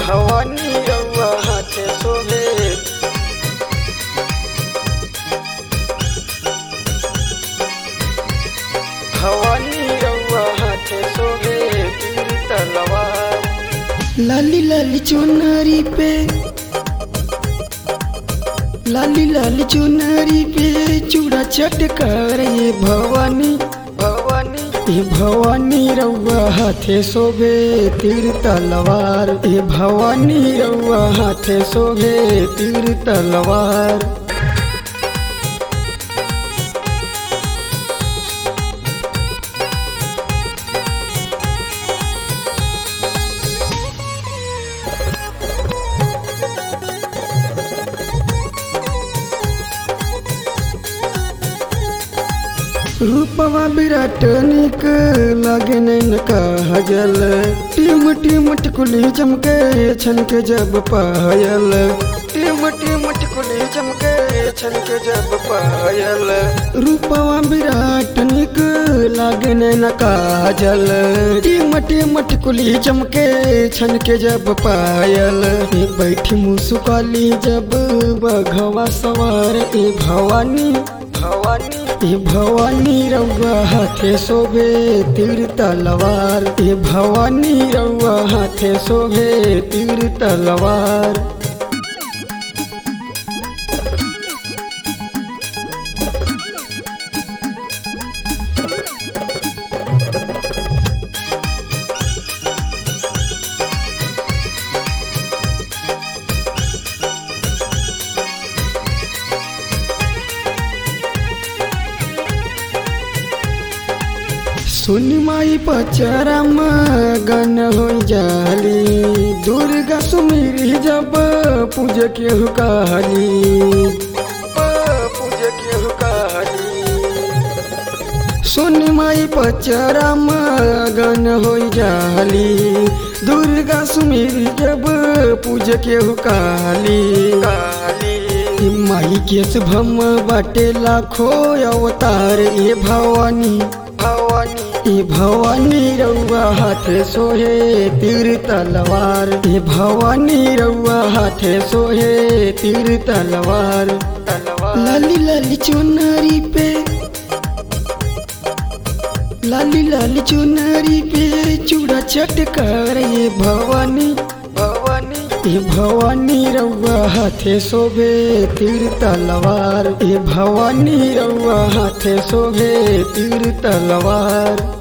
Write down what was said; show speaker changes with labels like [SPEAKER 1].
[SPEAKER 1] भवानी रउआ हाथे शोभे भवानी रउआ हाथे शोभे तीर तलवार
[SPEAKER 2] लाली लाली चुनरी पे लाली लाली चुनरी पे चूड़ा चटकार ये भवानी
[SPEAKER 1] भवानी
[SPEAKER 2] ये भवानी रउआ हाथे शोभे तीर तलवार ये भवानी रउआ हाथे शोभे तीर तलवार रूपवा विराट निक लगे नैन कहजल टीम टीम टिकुली चमके छनके जब पायल
[SPEAKER 1] टिम टिम टिकुली चमके छनके जब पायल
[SPEAKER 2] रूपवा विराट निक लागे नैन काजल टीम टीम टिकुली चमके छनके जब पायल ए बैठी मुसुकाली जब बघवा सवार ए भवानी
[SPEAKER 1] भवानी
[SPEAKER 2] ए भवानी रउआ हाथे शोभे तीर तलवार ए भवानी रउआ हाथे शोभे तीर तलवार सुनी माई पचरम गन हो जाली दुर्गा सुमिरी जब पूज के हुकाली
[SPEAKER 1] पूज के हुकाली
[SPEAKER 2] सुनी माई पचरम गन हो जाली दुर्गा सुमिरी जब पूज के हुकाली
[SPEAKER 1] काली
[SPEAKER 2] माई के शुभम बाटे लाखो अवतार ये भवानी
[SPEAKER 1] भवानी
[SPEAKER 2] ए भवानी रउआ हाथे सोहे तीर तलवार ए भवानी रउआ हाथे सोहे तीर तलवार
[SPEAKER 1] तलवार
[SPEAKER 2] लाली लाली चुनरी पे लाली लाली चुनरी पे चूड़ा चटकार ये भवानी
[SPEAKER 1] भवानी
[SPEAKER 2] ए भवानी रउआ हाथे शोभे तीर तलवार ए भवानी रउआ हाथे शोभे तीर तलवार